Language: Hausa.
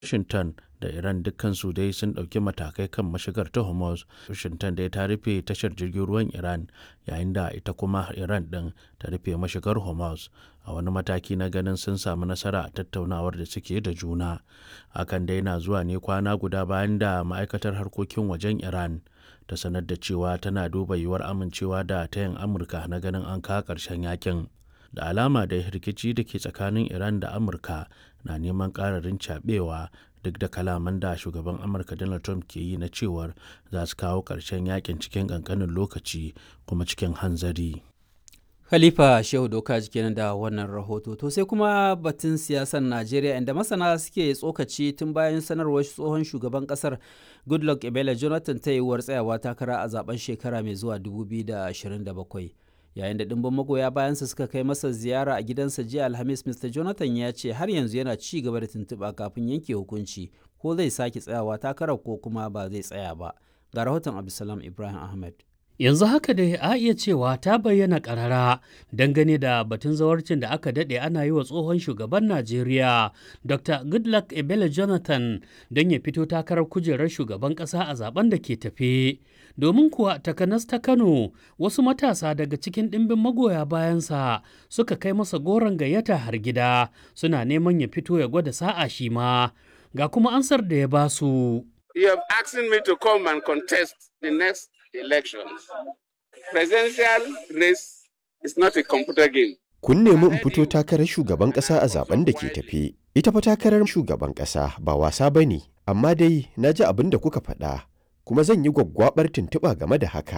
Washington da Iran dukkansu dai sun ɗauki matakai kan mashigar ta Hormuz. Washington dai ta rufe tashar jirgin ruwan Iran yayin da ita kuma Iran ɗin ta rufe mashigar Hormuz a wani mataki na ganin sun samu nasara a tattaunawar da suke da juna. Hakan dai na zuwa ne kwana guda bayan da ma'aikatar harkokin wajen Iran ta sanar da cewa tana duba yiwuwar amincewa da tayin Amurka na ganin an kawo ƙarshen yakin. Da alama da rikici da ke tsakanin Iran da Amurka na neman ƙararin caɓewa duk da kalaman da shugaban amurka donald trump ke yi na cewar za su kawo ƙarshen yakin cikin ƙanƙanin lokaci kuma cikin hanzari khalifa shehu doka kenan da wannan rahoto to sai kuma batun siyasar najeriya inda masana suke tsokaci tun bayan sanarwar tsohon shugaban kasar goodluck ebele jonathan ta yiwuwar tsayawa takara a zaben shekara mai zuwa 2027 yayin da ɗimbin magoya bayansa suka kai masa ziyara a gidansa jiya alhamis mr jonathan ya ce har yanzu yana ci gaba da tuntuɓa kafin yanke hukunci ko zai sake tsayawa takarar ko kuma ba zai tsaya ba ga rahoton abdulsalam ibrahim ahmed yanzu haka dai a iya cewa ta bayyana karara dangane da batun zawarcin da aka daɗe ana yi wa tsohon shugaban najeriya dr goodluck ebele jonathan don ya fito takarar kujerar shugaban ƙasa a zaben da ke tafe domin kuwa takanas ta kano wasu matasa daga cikin ɗimbin magoya bayansa suka kai masa goron gayyata har gida suna neman ya fito ya gwada sa'a shi ma ga kuma ansar da ya basu. You have asked me to come and contest the next elections. Presidential race is not a computer game. Kun nemi in fito takarar shugaban ƙasa a zaben da ke tafe. Ita fa takarar shugaban ƙasa ba wasa ba ne, amma dai na ji abin da kuka faɗa, kuma zan yi gwaggwabar tuntuɓa game da haka.